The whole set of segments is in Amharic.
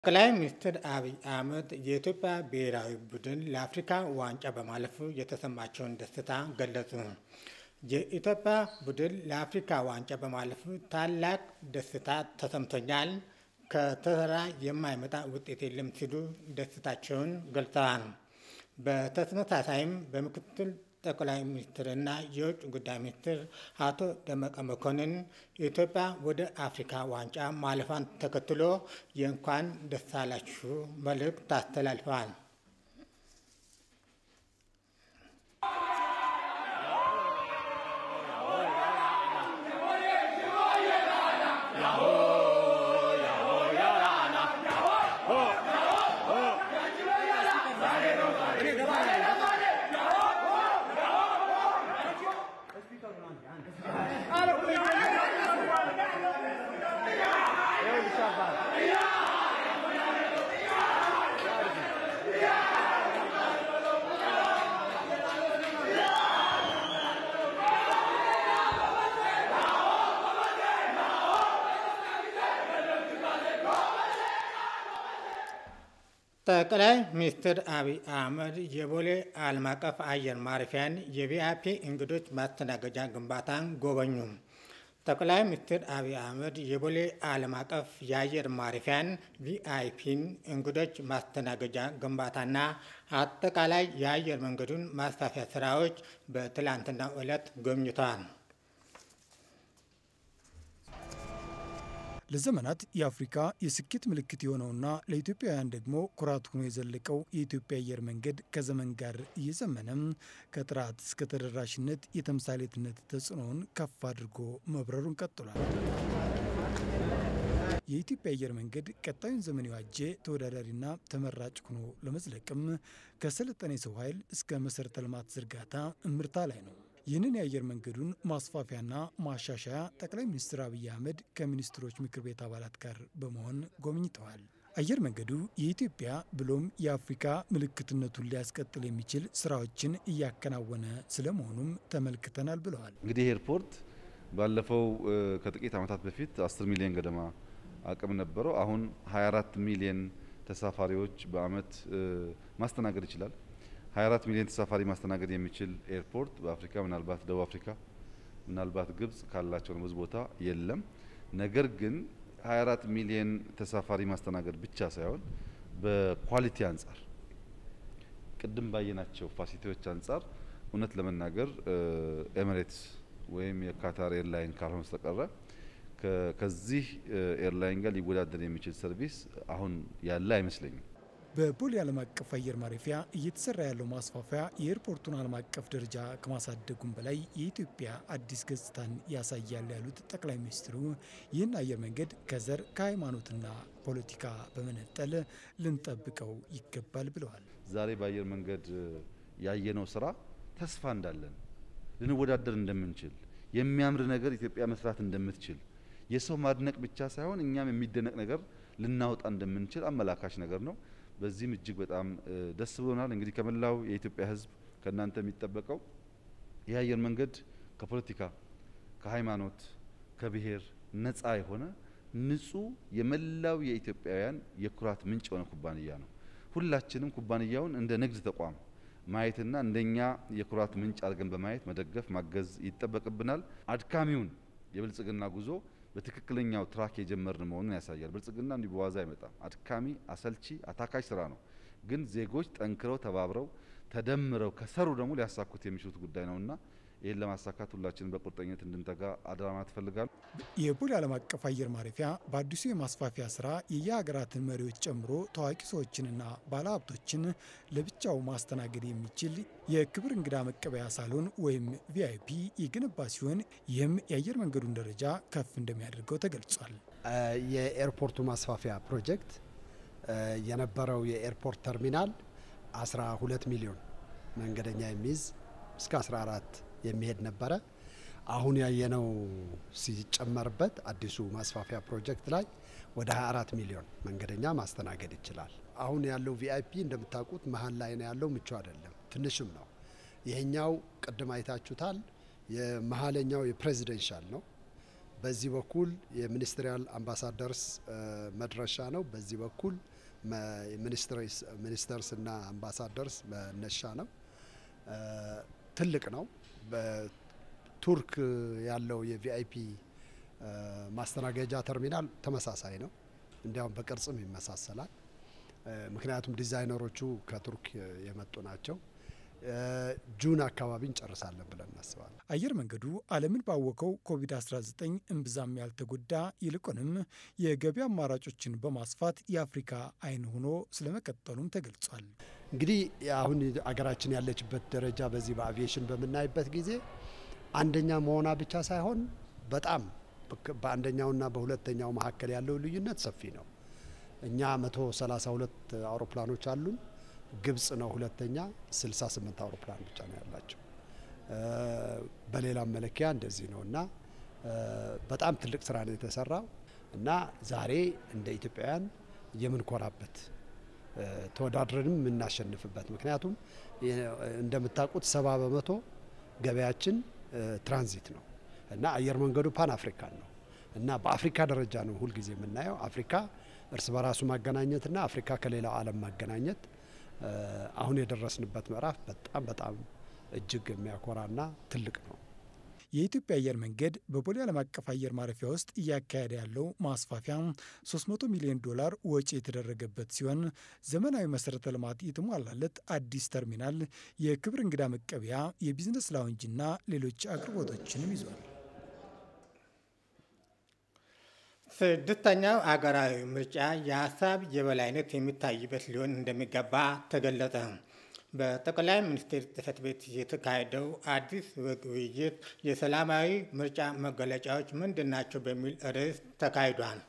ጠቅላይ ሚኒስትር አብይ አህመድ የኢትዮጵያ ብሔራዊ ቡድን ለአፍሪካ ዋንጫ በማለፉ የተሰማቸውን ደስታ ገለጹ። የኢትዮጵያ ቡድን ለአፍሪካ ዋንጫ በማለፉ ታላቅ ደስታ ተሰምቶኛል፣ ከተሰራ የማይመጣ ውጤት የለም ሲሉ ደስታቸውን ገልጸዋል። በተመሳሳይም በምክትል ጠቅላይ ሚኒስትርና የውጭ ጉዳይ ሚኒስትር አቶ ደመቀ መኮንን ኢትዮጵያ ወደ አፍሪካ ዋንጫ ማለፏን ተከትሎ የእንኳን ደስ አላችሁ መልእክት አስተላልፈዋል። ጠቅላይ ሚኒስትር አብይ አህመድ የቦሌ ዓለም አቀፍ አየር ማረፊያን የቪአይፒ እንግዶች ማስተናገጃ ግንባታን ጎበኙ። ጠቅላይ ሚኒስትር አብይ አህመድ የቦሌ ዓለም አቀፍ የአየር ማረፊያን ቪአይፒን እንግዶች ማስተናገጃ ግንባታና አጠቃላይ የአየር መንገዱን ማስፋፊያ ስራዎች በትላንትናው ዕለት ጎብኝተዋል። ለዘመናት የአፍሪካ የስኬት ምልክት የሆነውና ለኢትዮጵያውያን ደግሞ ኩራት ሆኖ የዘለቀው የኢትዮጵያ አየር መንገድ ከዘመን ጋር እየዘመነም ከጥራት እስከ ተደራሽነት የተምሳሌትነት ተጽዕኖውን ከፍ አድርጎ መብረሩን ቀጥሏል። የኢትዮጵያ አየር መንገድ ቀጣዩን ዘመን የዋጀ ተወዳዳሪና ተመራጭ ሆኖ ለመዝለቅም ከሰለጠነ የሰው ኃይል እስከ መሠረተ ልማት ዝርጋታ እምርታ ላይ ነው። ይህንን የአየር መንገዱን ማስፋፊያና ማሻሻያ ጠቅላይ ሚኒስትር አብይ አህመድ ከሚኒስትሮች ምክር ቤት አባላት ጋር በመሆን ጎብኝተዋል። አየር መንገዱ የኢትዮጵያ ብሎም የአፍሪካ ምልክትነቱን ሊያስቀጥል የሚችል ስራዎችን እያከናወነ ስለመሆኑም ተመልክተናል ብለዋል። እንግዲህ ኤርፖርት ባለፈው ከጥቂት ዓመታት በፊት 10 ሚሊዮን ገደማ አቅም ነበረው። አሁን 24 ሚሊዮን ተሳፋሪዎች በአመት ማስተናገድ ይችላል። 24 ሚሊዮን ተሳፋሪ ማስተናገድ የሚችል ኤርፖርት በአፍሪካ ምናልባት ደቡብ አፍሪካ ምናልባት ግብጽ ካላቸው ብዙ ቦታ የለም። ነገር ግን 24 ሚሊዮን ተሳፋሪ ማስተናገድ ብቻ ሳይሆን በኳሊቲ አንጻር ቅድም ባየናቸው ፋሲሊቲዎች አንጻር እውነት ለመናገር ኤሚሬትስ ወይም የካታር ኤርላይን ካልሆነ በስተቀረ ከዚህ ኤርላይን ጋር ሊወዳደር የሚችል ሰርቪስ አሁን ያለ አይመስለኝም። በቦሌ ዓለም አቀፍ አየር ማረፊያ እየተሰራ ያለው ማስፋፊያ የኤርፖርቱን ዓለም አቀፍ ደረጃ ከማሳደጉም በላይ የኢትዮጵያ አዲስ ገጽታን ያሳያል ያሉት ጠቅላይ ሚኒስትሩ ይህን አየር መንገድ ከዘር ከሃይማኖትና ፖለቲካ በመነጠል ልንጠብቀው ይገባል ብለዋል። ዛሬ በአየር መንገድ ያየነው ስራ ተስፋ እንዳለን ልንወዳደር እንደምንችል የሚያምር ነገር ኢትዮጵያ መስራት እንደምትችል የሰው ማድነቅ ብቻ ሳይሆን እኛም የሚደነቅ ነገር ልናወጣ እንደምንችል አመላካች ነገር ነው። በዚህም እጅግ በጣም ደስ ብሎናል። እንግዲህ ከመላው የኢትዮጵያ ሕዝብ ከእናንተ የሚጠበቀው ይህ አየር መንገድ ከፖለቲካ፣ ከሃይማኖት፣ ከብሔር ነፃ የሆነ ንጹህ የመላው የኢትዮጵያውያን የኩራት ምንጭ የሆነ ኩባንያ ነው። ሁላችንም ኩባንያውን እንደ ንግድ ተቋም ማየትና እንደኛ የኩራት ምንጭ አድርገን በማየት መደገፍ ማገዝ ይጠበቅብናል። አድካሚውን የብልጽግና ጉዞ በትክክለኛው ትራክ የጀመርን መሆኑን ያሳያል። ብልጽግና እንዲህ በዋዛ አይመጣም። አድካሚ፣ አሰልቺ፣ አታካሽ ስራ ነው። ግን ዜጎች ጠንክረው ተባብረው ተደምረው ከሰሩ ደግሞ ሊያሳኩት የሚችሉት ጉዳይ ነውና ይህን ለማሳካት ሁላችንም በቁርጠኝነት እንድንተጋ አደራ ማለት እፈልጋለሁ። የቦሌ ዓለም አቀፍ አየር ማረፊያ በአዲሱ የማስፋፊያ ስራ የየሀገራትን መሪዎች ጨምሮ ታዋቂ ሰዎችንና ባለሀብቶችን ለብቻው ማስተናገድ የሚችል የክብር እንግዳ መቀበያ ሳሎን ወይም ቪአይፒ የገነባ ሲሆን ይህም የአየር መንገዱን ደረጃ ከፍ እንደሚያደርገው ተገልጿል። የኤርፖርቱ ማስፋፊያ ፕሮጀክት የነበረው የኤርፖርት ተርሚናል 12 ሚሊዮን መንገደኛ የሚይዝ እስከ 14 የሚሄድ ነበረ። አሁን ያየነው ሲጨመርበት አዲሱ ማስፋፊያ ፕሮጀክት ላይ ወደ 24 ሚሊዮን መንገደኛ ማስተናገድ ይችላል። አሁን ያለው ቪአይፒ እንደምታውቁት መሀል ላይ ነው ያለው፣ ምቹ አይደለም፣ ትንሽም ነው። ይሄኛው ቅድም አይታችሁታል። የመሀለኛው የፕሬዚደንሻል ነው። በዚህ በኩል የሚኒስትሪያል አምባሳደርስ መድረሻ ነው። በዚህ በኩል ሚኒስተርስ እና አምባሳደርስ መነሻ ነው። ትልቅ ነው። በቱርክ ያለው የቪአይፒ ማስተናገጃ ተርሚናል ተመሳሳይ ነው። እንዲያውም በቅርጽም ይመሳሰላል። ምክንያቱም ዲዛይነሮቹ ከቱርክ የመጡ ናቸው። ጁን አካባቢ እንጨርሳለን ብለን እናስባለን። አየር መንገዱ ዓለምን ባወቀው ኮቪድ-19 እምብዛም ያልተጎዳ ይልቁንም የገበያ አማራጮችን በማስፋት የአፍሪካ አይን ሆኖ ስለመቀጠሉም ተገልጿል። እንግዲህ አሁን አገራችን ያለችበት ደረጃ በዚህ በአቪዬሽን በምናይበት ጊዜ አንደኛ መሆኗ ብቻ ሳይሆን በጣም በአንደኛውና በሁለተኛው መካከል ያለው ልዩነት ሰፊ ነው። እኛ 132 አውሮፕላኖች አሉን። ግብጽ ነው ሁለተኛ፣ 68 አውሮፕላን ብቻ ነው ያላቸው። በሌላም መለኪያ እንደዚህ ነው እና በጣም ትልቅ ስራ ነው የተሰራው እና ዛሬ እንደ ኢትዮጵያውያን የምንኮራበት ተወዳድረንም የምናሸንፍበት ምክንያቱም እንደምታውቁት ሰባ በመቶ ገበያችን ትራንዚት ነው እና አየር መንገዱ ፓን አፍሪካን ነው እና በአፍሪካ ደረጃ ነው ሁልጊዜ የምናየው። አፍሪካ እርስ በራሱ ማገናኘትና አፍሪካ ከሌላው ዓለም ማገናኘት አሁን የደረስንበት ምዕራፍ በጣም በጣም እጅግ የሚያኮራና ትልቅ ነው። የኢትዮጵያ አየር መንገድ በቦሌ ዓለም አቀፍ አየር ማረፊያ ውስጥ እያካሄደ ያለው ማስፋፊያ 300 ሚሊዮን ዶላር ወጪ የተደረገበት ሲሆን ዘመናዊ መሰረተ ልማት የተሟላለት አዲስ ተርሚናል፣ የክብር እንግዳ መቀበያ፣ የቢዝነስ ላውንጅና ሌሎች አቅርቦቶችንም ይዟል። ስድስተኛው አገራዊ ምርጫ የሀሳብ የበላይነት የሚታይበት ሊሆን እንደሚገባ ተገለጸ። በጠቅላይ ሚኒስትር ጽሕፈት ቤት የተካሄደው አዲስ ውይይት የሰላማዊ ምርጫ መገለጫዎች ምንድን ናቸው በሚል ርዕስ ተካሂዷል።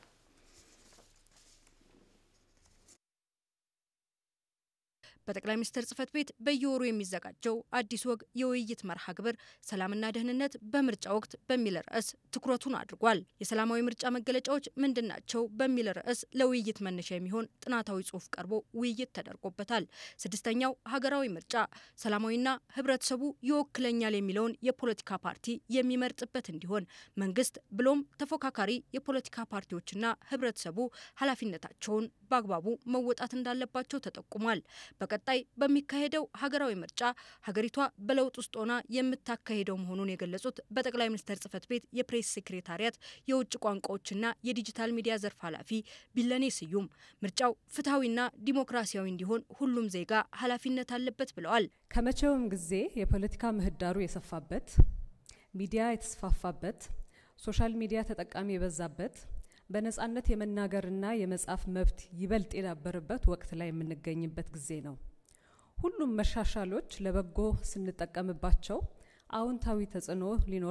በጠቅላይ ሚኒስትር ጽሕፈት ቤት በየወሩ የሚዘጋጀው አዲስ ወግ የውይይት መርሃ ግብር ሰላምና ደህንነት በምርጫ ወቅት በሚል ርዕስ ትኩረቱን አድርጓል። የሰላማዊ ምርጫ መገለጫዎች ምንድን ናቸው በሚል ርዕስ ለውይይት መነሻ የሚሆን ጥናታዊ ጽሑፍ ቀርቦ ውይይት ተደርጎበታል። ስድስተኛው ሀገራዊ ምርጫ ሰላማዊና ሕብረተሰቡ ይወክለኛል የሚለውን የፖለቲካ ፓርቲ የሚመርጥበት እንዲሆን መንግስት ብሎም ተፎካካሪ የፖለቲካ ፓርቲዎችና ሕብረተሰቡ ኃላፊነታቸውን በአግባቡ መወጣት እንዳለባቸው ተጠቁሟል። በቀጣይ በሚካሄደው ሀገራዊ ምርጫ ሀገሪቷ በለውጥ ውስጥ ሆና የምታካሄደው መሆኑን የገለጹት በጠቅላይ ሚኒስትር ጽሕፈት ቤት የፕሬስ ሴክሬታሪያት የውጭ ቋንቋዎችና የዲጂታል ሚዲያ ዘርፍ ኃላፊ ቢለኔ ስዩም ምርጫው ፍትሐዊና ዲሞክራሲያዊ እንዲሆን ሁሉም ዜጋ ኃላፊነት አለበት ብለዋል። ከመቼውም ጊዜ የፖለቲካ ምህዳሩ የሰፋበት፣ ሚዲያ የተስፋፋበት፣ ሶሻል ሚዲያ ተጠቃሚ የበዛበት በነጻነት የመናገርና የመጻፍ መብት ይበልጥ የዳበረበት ወቅት ላይ የምንገኝበት ጊዜ ነው። ሁሉም መሻሻሎች ለበጎ ስንጠቀምባቸው አዎንታዊ ተጽዕኖ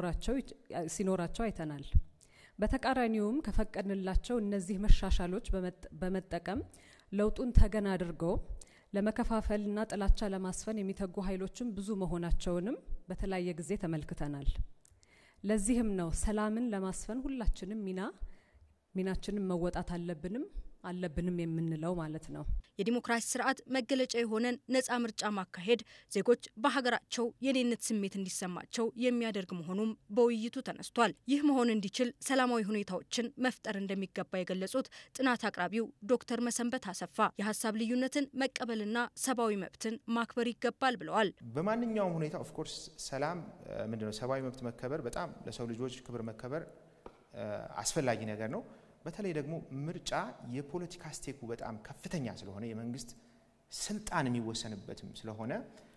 ሲኖራቸው አይተናል። በተቃራኒውም ከፈቀድንላቸው እነዚህ መሻሻሎች በመጠቀም ለውጡን ተገን አድርገው ለመከፋፈልና ጥላቻ ለማስፈን የሚተጉ ኃይሎችም ብዙ መሆናቸውንም በተለያየ ጊዜ ተመልክተናል። ለዚህም ነው ሰላምን ለማስፈን ሁላችንም ሚና ሚናችንን መወጣት አለብንም አለብንም የምንለው ማለት ነው። የዲሞክራሲ ስርዓት መገለጫ የሆነን ነጻ ምርጫ ማካሄድ ዜጎች በሀገራቸው የኔነት ስሜት እንዲሰማቸው የሚያደርግ መሆኑም በውይይቱ ተነስቷል። ይህ መሆን እንዲችል ሰላማዊ ሁኔታዎችን መፍጠር እንደሚገባ የገለጹት ጥናት አቅራቢው ዶክተር መሰንበት አሰፋ የሀሳብ ልዩነትን መቀበልና ሰብአዊ መብትን ማክበር ይገባል ብለዋል። በማንኛውም ሁኔታ ኦፍኮርስ ሰላም ምንድነው ሰብአዊ መብት መከበር በጣም ለሰው ልጆች ክብር መከበር አስፈላጊ ነገር ነው። በተለይ ደግሞ ምርጫ የፖለቲካ ስቴኩ በጣም ከፍተኛ ስለሆነ የመንግስት ስልጣን የሚወሰንበትም ስለሆነ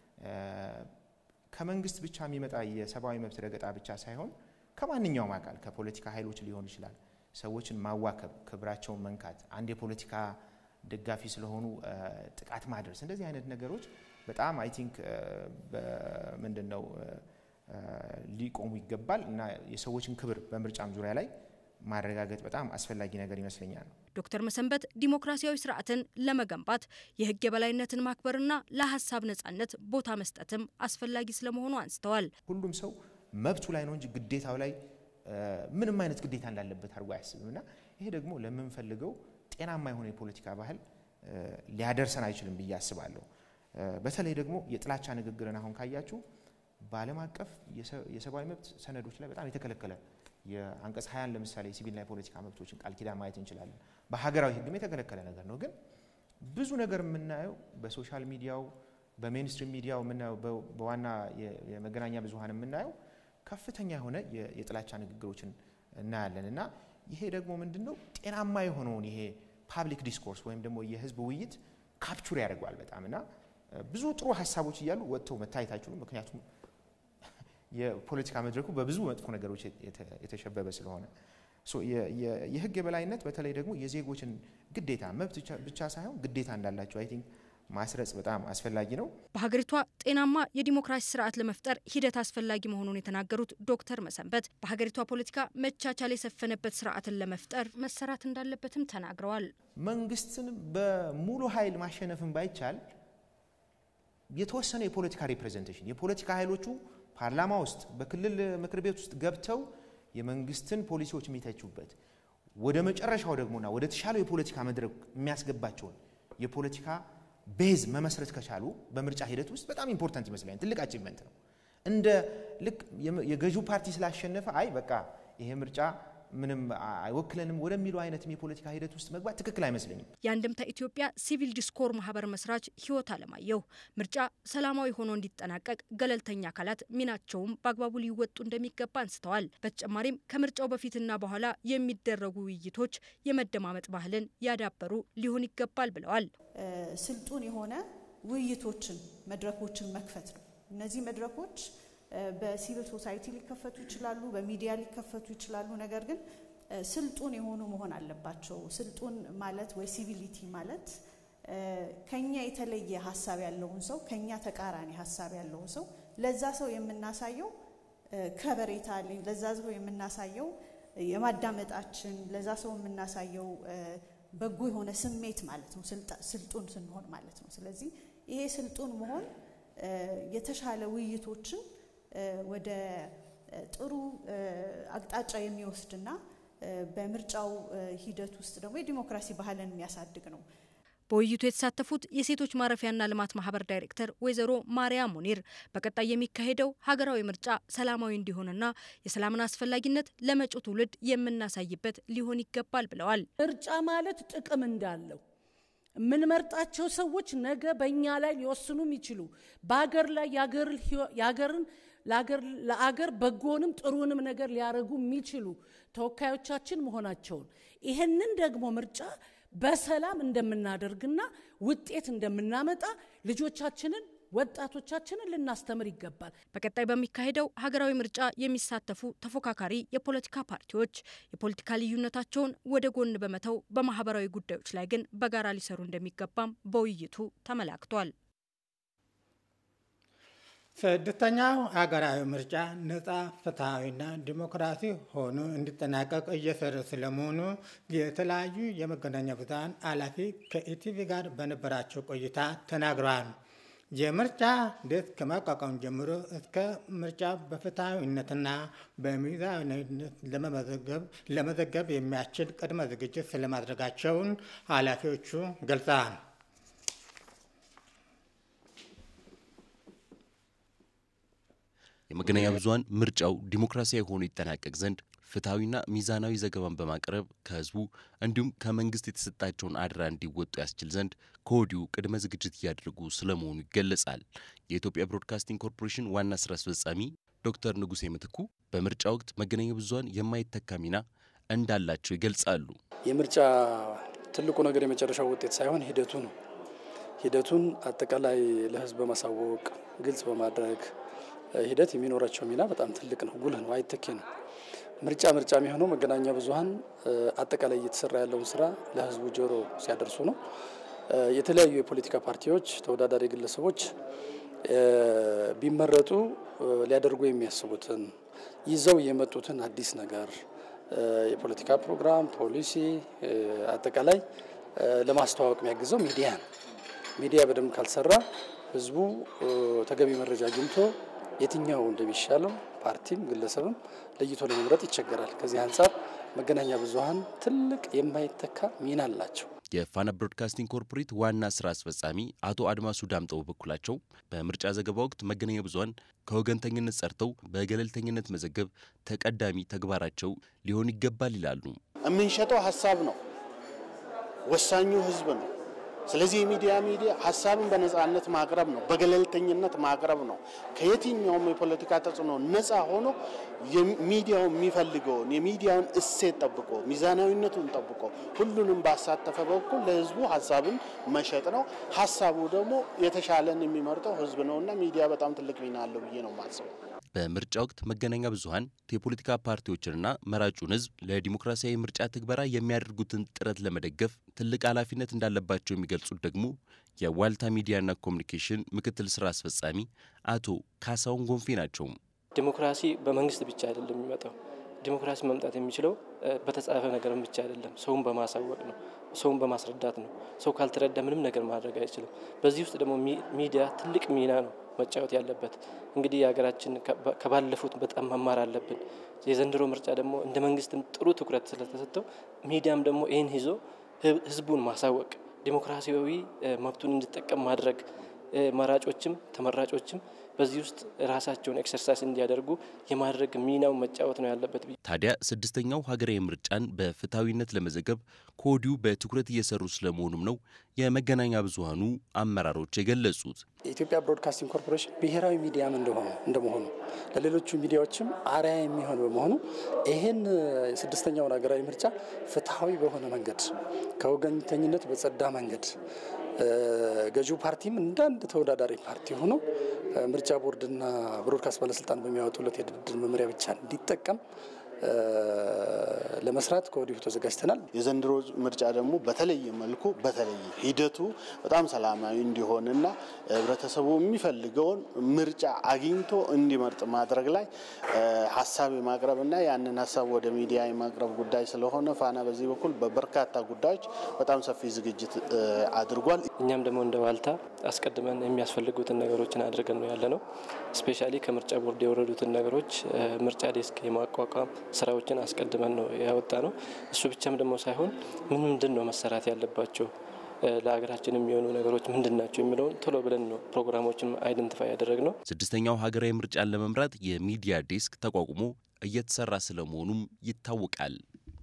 ከመንግስት ብቻ የሚመጣ የሰብአዊ መብት ረገጣ ብቻ ሳይሆን ከማንኛውም አካል ከፖለቲካ ኃይሎች ሊሆን ይችላል። ሰዎችን ማዋከብ፣ ክብራቸውን መንካት፣ አንድ የፖለቲካ ደጋፊ ስለሆኑ ጥቃት ማድረስ፣ እንደዚህ አይነት ነገሮች በጣም አይ ቲንክ ምንድን ነው ሊቆሙ ይገባል እና የሰዎችን ክብር በምርጫም ዙሪያ ላይ ማረጋገጥ በጣም አስፈላጊ ነገር ይመስለኛል። ዶክተር መሰንበት ዲሞክራሲያዊ ስርዓትን ለመገንባት የህግ የበላይነትን ማክበርና ለሀሳብ ነጻነት ቦታ መስጠትም አስፈላጊ ስለመሆኑ አንስተዋል። ሁሉም ሰው መብቱ ላይ ነው እንጂ ግዴታው ላይ ምንም አይነት ግዴታ እንዳለበት አድርጎ አያስብም እና ይሄ ደግሞ ለምንፈልገው ጤናማ የሆነ የፖለቲካ ባህል ሊያደርሰን አይችልም ብዬ አስባለሁ። በተለይ ደግሞ የጥላቻ ንግግርን አሁን ካያችሁ በዓለም አቀፍ የሰብአዊ መብት ሰነዶች ላይ በጣም የተከለከለ የአንቀጽ ሀያን ለምሳሌ የሲቪልና የፖለቲካ መብቶችን ቃል ኪዳን ማየት እንችላለን። በሀገራዊ ሕግም የተከለከለ ነገር ነው። ግን ብዙ ነገር የምናየው በሶሻል ሚዲያው በሜንስትሪም ሚዲያው የምናየው በዋና የመገናኛ ብዙኃን የምናየው ከፍተኛ የሆነ የጥላቻ ንግግሮችን እናያለን እና ይሄ ደግሞ ምንድን ነው ጤናማ የሆነውን ይሄ ፓብሊክ ዲስኮርስ ወይም ደግሞ የህዝብ ውይይት ካፕቹር ያደርገዋል በጣም እና ብዙ ጥሩ ሀሳቦች እያሉ ወጥተው መታየት አይችሉም። ምክንያቱም የፖለቲካ መድረኩ በብዙ መጥፎ ነገሮች የተሸበበ ስለሆነ የህግ የበላይነት በተለይ ደግሞ የዜጎችን ግዴታ መብት ብቻ ሳይሆን ግዴታ እንዳላቸው አይ ቲንክ ማስረጽ በጣም አስፈላጊ ነው። በሀገሪቷ ጤናማ የዲሞክራሲ ስርዓት ለመፍጠር ሂደት አስፈላጊ መሆኑን የተናገሩት ዶክተር መሰንበት በሀገሪቷ ፖለቲካ መቻቻል የሰፈነበት ስርዓትን ለመፍጠር መሰራት እንዳለበትም ተናግረዋል። መንግስትን በሙሉ ኃይል ማሸነፍን ባይቻል የተወሰነ የፖለቲካ ሪፕሬዘንቴሽን የፖለቲካ ኃይሎቹ ፓርላማ ውስጥ በክልል ምክር ቤት ውስጥ ገብተው የመንግስትን ፖሊሲዎች የሚተቹበት ወደ መጨረሻው ደግሞና ወደ ተሻለው የፖለቲካ መድረክ የሚያስገባቸውን የፖለቲካ ቤዝ መመስረት ከቻሉ በምርጫ ሂደት ውስጥ በጣም ኢምፖርታንት ይመስለኛል። ትልቅ አቺቭመንት ነው። እንደ ልክ የገዢው ፓርቲ ስላሸነፈ አይ በቃ ይሄ ምርጫ ምንም አይወክለንም ወደሚለው አይነትም የፖለቲካ ሂደት ውስጥ መግባት ትክክል አይመስለኝም። የአንድምታ ኢትዮጵያ ሲቪል ዲስኮር ማህበር መስራች ህይወት አለማየሁ ምርጫ ሰላማዊ ሆኖ እንዲጠናቀቅ ገለልተኛ አካላት ሚናቸውም በአግባቡ ሊወጡ እንደሚገባ አንስተዋል። በተጨማሪም ከምርጫው በፊትና በኋላ የሚደረጉ ውይይቶች የመደማመጥ ባህልን ያዳበሩ ሊሆን ይገባል ብለዋል። ስልጡን የሆነ ውይይቶችን መድረኮችን መክፈት ነው። እነዚህ መድረኮች በሲቪል ሶሳይቲ ሊከፈቱ ይችላሉ፣ በሚዲያ ሊከፈቱ ይችላሉ። ነገር ግን ስልጡን የሆኑ መሆን አለባቸው። ስልጡን ማለት ወይ ሲቪሊቲ ማለት ከኛ የተለየ ሀሳብ ያለውን ሰው ከኛ ተቃራኒ ሀሳብ ያለውን ሰው ለዛ ሰው የምናሳየው ከበሬታ ለዛ ሰው የምናሳየው የማዳመጣችን ለዛ ሰው የምናሳየው በጎ የሆነ ስሜት ማለት ነው። ስልጡን ስንሆን ማለት ነው። ስለዚህ ይሄ ስልጡን መሆን የተሻለ ውይይቶችን ወደ ጥሩ አቅጣጫ የሚወስድና በምርጫው ሂደት ውስጥ ደግሞ የዲሞክራሲ ባህልን የሚያሳድግ ነው። በውይይቱ የተሳተፉት የሴቶች ማረፊያና ልማት ማህበር ዳይሬክተር ወይዘሮ ማርያም ሙኒር በቀጣይ የሚካሄደው ሀገራዊ ምርጫ ሰላማዊ እንዲሆንና የሰላምን አስፈላጊነት ለመጪው ትውልድ የምናሳይበት ሊሆን ይገባል ብለዋል። ምርጫ ማለት ጥቅም እንዳለው የምንመርጣቸው ሰዎች ነገ በእኛ ላይ ሊወስኑ የሚችሉ በሀገር ላይ የሀገርን ለአገር በጎንም ጥሩንም ነገር ሊያደርጉ የሚችሉ ተወካዮቻችን መሆናቸውን ይህንን ደግሞ ምርጫ በሰላም እንደምናደርግና ውጤት እንደምናመጣ ልጆቻችንን ወጣቶቻችንን ልናስተምር ይገባል። በቀጣይ በሚካሄደው ሀገራዊ ምርጫ የሚሳተፉ ተፎካካሪ የፖለቲካ ፓርቲዎች የፖለቲካ ልዩነታቸውን ወደ ጎን በመተው በማህበራዊ ጉዳዮች ላይ ግን በጋራ ሊሰሩ እንደሚገባም በውይይቱ ተመላክቷል። ስድስተኛው ሀገራዊ ምርጫ ነጻ ፍትሐዊና ዲሞክራሲ ሆኖ እንዲጠናቀቅ እየሰሩ ስለመሆኑ የተለያዩ የመገናኛ ብዙኃን ኃላፊ ከኢቲቪ ጋር በነበራቸው ቆይታ ተናግረዋል። የምርጫ ዴስክ ከማቋቋም ጀምሮ እስከ ምርጫ በፍትሐዊነትና በሚዛናዊነት ለመዘገብ የሚያስችል ቅድመ ዝግጅት ስለማድረጋቸውን ኃላፊዎቹ ገልጸዋል። የመገናኛ ብዙኃን ምርጫው ዲሞክራሲያዊ ሆኖ ይጠናቀቅ ዘንድ ፍትሐዊና ሚዛናዊ ዘገባን በማቅረብ ከህዝቡ እንዲሁም ከመንግስት የተሰጣቸውን አደራ እንዲወጡ ያስችል ዘንድ ከወዲሁ ቅድመ ዝግጅት እያደረጉ ስለመሆኑ ይገለጻል። የኢትዮጵያ ብሮድካስቲንግ ኮርፖሬሽን ዋና ስራ አስፈጻሚ ዶክተር ንጉሴ ምትኩ በምርጫ ወቅት መገናኛ ብዙኃን የማይተካ ሚና እንዳላቸው ይገልጻሉ። የምርጫ ትልቁ ነገር የመጨረሻው ውጤት ሳይሆን ሂደቱ ነው። ሂደቱን አጠቃላይ ለህዝብ በማሳወቅ ግልጽ በማድረግ ሂደት የሚኖራቸው ሚና በጣም ትልቅ ነው፣ ጉልህ ነው፣ አይተኬ ነው። ምርጫ ምርጫ የሚሆነው መገናኛ ብዙኃን አጠቃላይ እየተሰራ ያለውን ስራ ለህዝቡ ጆሮ ሲያደርሱ ነው። የተለያዩ የፖለቲካ ፓርቲዎች፣ ተወዳዳሪ ግለሰቦች ቢመረጡ ሊያደርጉ የሚያስቡትን ይዘው የመጡትን አዲስ ነገር የፖለቲካ ፕሮግራም፣ ፖሊሲ አጠቃላይ ለማስተዋወቅ የሚያግዘው ሚዲያ ነው። ሚዲያ በደንብ ካልሰራ ህዝቡ ተገቢ መረጃ አግኝቶ የትኛው እንደሚሻለው ፓርቲም ግለሰብም ለይቶ ለመምረጥ ይቸገራል። ከዚህ አንጻር መገናኛ ብዙኃን ትልቅ የማይተካ ሚና አላቸው። የፋና ብሮድካስቲንግ ኮርፖሬት ዋና ስራ አስፈጻሚ አቶ አድማሱ ዳምጠው በበኩላቸው በምርጫ ዘገባ ወቅት መገናኛ ብዙኃን ከወገንተኝነት ጸርተው በገለልተኝነት መዘገብ ተቀዳሚ ተግባራቸው ሊሆን ይገባል ይላሉ። የምንሸጠው ሀሳብ ነው። ወሳኙ ህዝብ ነው። ስለዚህ የሚዲያ ሚዲያ ሀሳብን በነጻነት ማቅረብ ነው፣ በገለልተኝነት ማቅረብ ነው። ከየትኛውም የፖለቲካ ተጽዕኖ ነጻ ሆኖ ሚዲያው የሚፈልገውን የሚዲያውን እሴት ጠብቆ ሚዛናዊነቱን ጠብቆ ሁሉንም ባሳተፈ በኩል ለህዝቡ ሀሳብን መሸጥ ነው። ሀሳቡ ደግሞ የተሻለን የሚመርጠው ህዝብ ነውና ሚዲያ በጣም ትልቅ ሚና አለው ብዬ ነው የማስበው። በምርጫ ወቅት መገናኛ ብዙኃን የፖለቲካ ፓርቲዎችንና መራጩን ህዝብ ለዲሞክራሲያዊ ምርጫ ትግበራ የሚያደርጉትን ጥረት ለመደገፍ ትልቅ ኃላፊነት እንዳለባቸው የሚገልጹት ደግሞ የዋልታ ሚዲያና ኮሚኒኬሽን ምክትል ስራ አስፈጻሚ አቶ ካሳሁን ጎንፌ ናቸው። ዲሞክራሲ በመንግስት ብቻ አይደለም የሚመጣው። ዲሞክራሲ መምጣት የሚችለው በተጻፈ ነገርም ብቻ አይደለም፣ ሰውን በማሳወቅ ነው፣ ሰውን በማስረዳት ነው። ሰው ካልተረዳ ምንም ነገር ማድረግ አይችልም። በዚህ ውስጥ ደግሞ ሚዲያ ትልቅ ሚና ነው መጫወት ያለበት። እንግዲህ የሀገራችን ከባለፉት በጣም መማር አለብን። የዘንድሮ ምርጫ ደግሞ እንደ መንግስትም ጥሩ ትኩረት ስለተሰጠው ሚዲያም ደግሞ ይህን ይዞ ህዝቡን ማሳወቅ፣ ዲሞክራሲያዊ መብቱን እንዲጠቀም ማድረግ፣ መራጮችም ተመራጮችም በዚህ ውስጥ ራሳቸውን ኤክሰርሳይዝ እንዲያደርጉ የማድረግ ሚናው መጫወት ነው ያለበት። ታዲያ ስድስተኛው ሀገራዊ ምርጫን በፍትሐዊነት ለመዘገብ ከወዲሁ በትኩረት እየሰሩ ስለመሆኑም ነው የመገናኛ ብዙኃኑ አመራሮች የገለጹት። የኢትዮጵያ ብሮድካስቲንግ ኮርፖሬሽን ብሔራዊ ሚዲያም እንደሆኑ እንደመሆኑ ለሌሎቹ ሚዲያዎችም አርአያ የሚሆን በመሆኑ ይህን ስድስተኛውን ሀገራዊ ምርጫ ፍትሐዊ በሆነ መንገድ ከወገንተኝነት በጸዳ መንገድ ገዢው ፓርቲም እንደ አንድ ተወዳዳሪ ፓርቲ ሆኖ ምርጫ ቦርድና ብሮድካስት ባለስልጣን በሚያወጡለት የድርድር መመሪያ ብቻ እንዲጠቀም ለመስራት ከወዲሁ ተዘጋጅተናል። የዘንድሮ ምርጫ ደግሞ በተለየ መልኩ በተለየ ሂደቱ በጣም ሰላማዊ እንዲሆንና ህብረተሰቡ የሚፈልገውን ምርጫ አግኝቶ እንዲመርጥ ማድረግ ላይ ሀሳብ የማቅረብና ያንን ሀሳብ ወደ ሚዲያ የማቅረብ ጉዳይ ስለሆነ ፋና በዚህ በኩል በበርካታ ጉዳዮች በጣም ሰፊ ዝግጅት አድርጓል። እኛም ደግሞ እንደ ዋልታ አስቀድመን የሚያስፈልጉትን ነገሮችን አድርገን ነው ያለ ነው። ስፔሻሊ ከምርጫ ቦርድ የወረዱትን ነገሮች ምርጫ ዴስክ የማቋቋም ስራዎችን አስቀድመን ነው ያወጣ ነው። እሱ ብቻም ደግሞ ሳይሆን ምን ምንድን ነው መሰራት ያለባቸው ለሀገራችን የሚሆኑ ነገሮች ምንድን ናቸው የሚለውን ቶሎ ብለን ነው ፕሮግራሞችን አይደንቲፋይ ያደረግ ነው። ስድስተኛው ሀገራዊ ምርጫን ለመምራት የሚዲያ ዴስክ ተቋቁሞ እየተሰራ ስለመሆኑም ይታወቃል።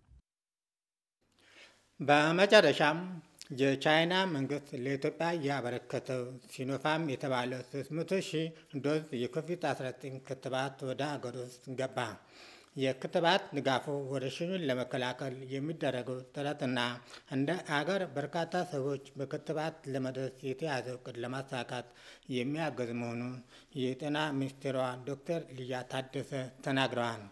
በመጨረሻም የቻይና መንግስት ለኢትዮጵያ ያበረከተው ሲኖፋም የተባለ 300 ሺህ ዶዝ የኮቪድ-19 ክትባት ወደ ሀገር ውስጥ ገባ። የክትባት ድጋፉ ወረርሽኙን ለመከላከል የሚደረገው ጥረትና እንደ አገር በርካታ ሰዎች በክትባት ለመድረስ የተያዘው እቅድ ለማሳካት የሚያገዝ መሆኑን የጤና ሚኒስቴሯ ዶክተር ሊያ ታደሰ ተናግረዋል።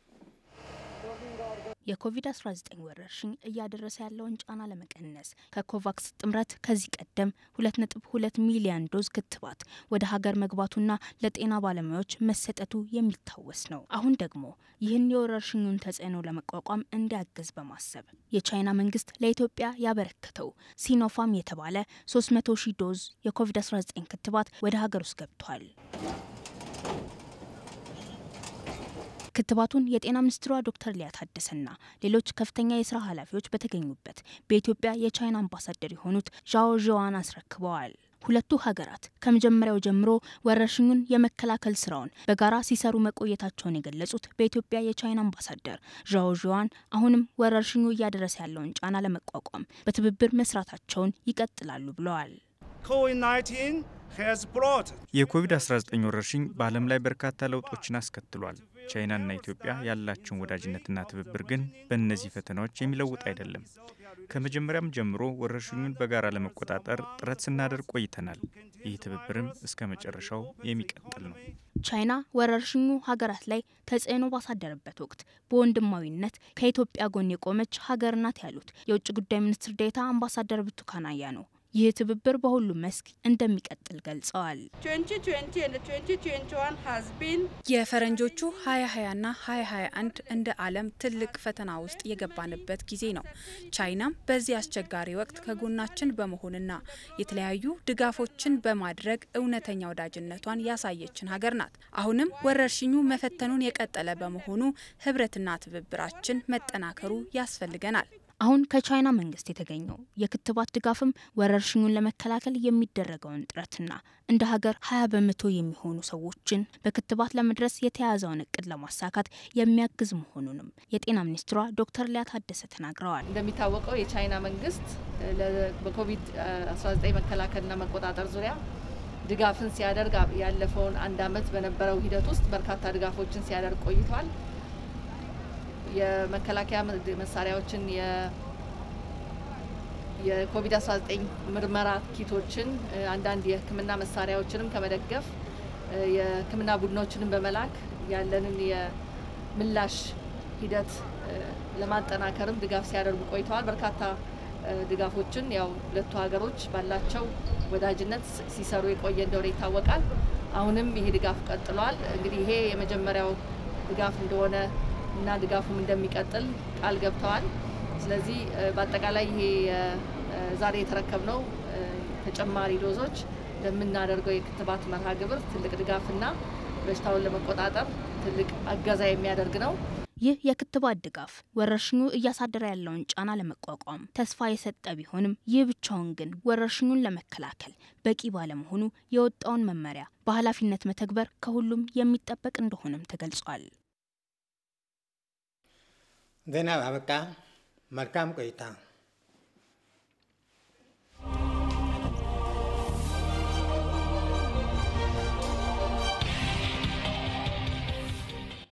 የኮቪድ-19 ወረርሽኝ እያደረሰ ያለውን ጫና ለመቀነስ ከኮቫክስ ጥምረት ከዚህ ቀደም 2.2 ሚሊዮን ዶዝ ክትባት ወደ ሀገር መግባቱና ለጤና ባለሙያዎች መሰጠቱ የሚታወስ ነው። አሁን ደግሞ ይህን የወረርሽኙን ተጽዕኖ ለመቋቋም እንዲያግዝ በማሰብ የቻይና መንግስት ለኢትዮጵያ ያበረከተው ሲኖፋም የተባለ 300 ሺህ ዶዝ የኮቪድ-19 ክትባት ወደ ሀገር ውስጥ ገብቷል። ክትባቱን የጤና ሚኒስትሯ ዶክተር ሊያ ታደሰና ሌሎች ከፍተኛ የስራ ኃላፊዎች በተገኙበት በኢትዮጵያ የቻይና አምባሳደር የሆኑት ዣኦ ዥዋን አስረክበዋል። ሁለቱ ሀገራት ከመጀመሪያው ጀምሮ ወረርሽኙን የመከላከል ስራውን በጋራ ሲሰሩ መቆየታቸውን የገለጹት በኢትዮጵያ የቻይና አምባሳደር ዣኦ ዥዋን አሁንም ወረርሽኙ እያደረሰ ያለውን ጫና ለመቋቋም በትብብር መስራታቸውን ይቀጥላሉ ብለዋል። የኮቪድ-19 ወረርሽኝ በዓለም ላይ በርካታ ለውጦችን አስከትሏል። ቻይናና ኢትዮጵያ ያላቸውን ወዳጅነትና ትብብር ግን በእነዚህ ፈተናዎች የሚለውጥ አይደለም። ከመጀመሪያም ጀምሮ ወረርሽኙን በጋራ ለመቆጣጠር ጥረት ስናደርግ ቆይተናል። ይህ ትብብርም እስከ መጨረሻው የሚቀጥል ነው። ቻይና ወረርሽኙ ሀገራት ላይ ተጽዕኖ ባሳደረበት ወቅት በወንድማዊነት ከኢትዮጵያ ጎን የቆመች ሀገር ናት ያሉት የውጭ ጉዳይ ሚኒስትር ዴኤታ አምባሳደር ብርቱካን አያኖ ይህ ትብብር በሁሉም መስክ እንደሚቀጥል ገልጸዋል። የፈረንጆቹ 2020ና 2021 እንደ ዓለም ትልቅ ፈተና ውስጥ የገባንበት ጊዜ ነው። ቻይናም በዚህ አስቸጋሪ ወቅት ከጎናችን በመሆንና የተለያዩ ድጋፎችን በማድረግ እውነተኛ ወዳጅነቷን ያሳየችን ሀገር ናት። አሁንም ወረርሽኙ መፈተኑን የቀጠለ በመሆኑ ህብረትና ትብብራችን መጠናከሩ ያስፈልገናል። አሁን ከቻይና መንግስት የተገኘው የክትባት ድጋፍም ወረርሽኙን ለመከላከል የሚደረገውን ጥረትና እንደ ሀገር ሀያ በመቶ የሚሆኑ ሰዎችን በክትባት ለመድረስ የተያዘውን እቅድ ለማሳካት የሚያግዝ መሆኑንም የጤና ሚኒስትሯ ዶክተር ሊያ ታደሰ ተናግረዋል። እንደሚታወቀው የቻይና መንግስት በኮቪድ-19 መከላከልና መቆጣጠር ዙሪያ ድጋፍን ሲያደርግ ያለፈውን አንድ አመት በነበረው ሂደት ውስጥ በርካታ ድጋፎችን ሲያደርግ ቆይቷል። የመከላከያ መሳሪያዎችን የኮቪድ-19 ምርመራ ኪቶችን፣ አንዳንድ የሕክምና መሳሪያዎችንም ከመደገፍ የሕክምና ቡድኖችንም በመላክ ያለንን የምላሽ ሂደት ለማጠናከርም ድጋፍ ሲያደርጉ ቆይተዋል። በርካታ ድጋፎችን ያው ሁለቱ ሀገሮች ባላቸው ወዳጅነት ሲሰሩ የቆየ እንደሆነ ይታወቃል። አሁንም ይሄ ድጋፍ ቀጥሏል። እንግዲህ ይሄ የመጀመሪያው ድጋፍ እንደሆነ እና ድጋፉም እንደሚቀጥል ቃል ገብተዋል። ስለዚህ በአጠቃላይ ይሄ ዛሬ የተረከብነው ተጨማሪ ዶዞች ለምናደርገው የክትባት መርሃ ግብር ትልቅ ድጋፍና በሽታውን ለመቆጣጠር ትልቅ አገዛ የሚያደርግ ነው። ይህ የክትባት ድጋፍ ወረርሽኙ እያሳደረ ያለውን ጫና ለመቋቋም ተስፋ የሰጠ ቢሆንም ይህ ብቻውን ግን ወረርሽኙን ለመከላከል በቂ ባለመሆኑ የወጣውን መመሪያ በኃላፊነት መተግበር ከሁሉም የሚጠበቅ እንደሆነም ተገልጿል። ዜና አበቃ። መልካም ቆይታ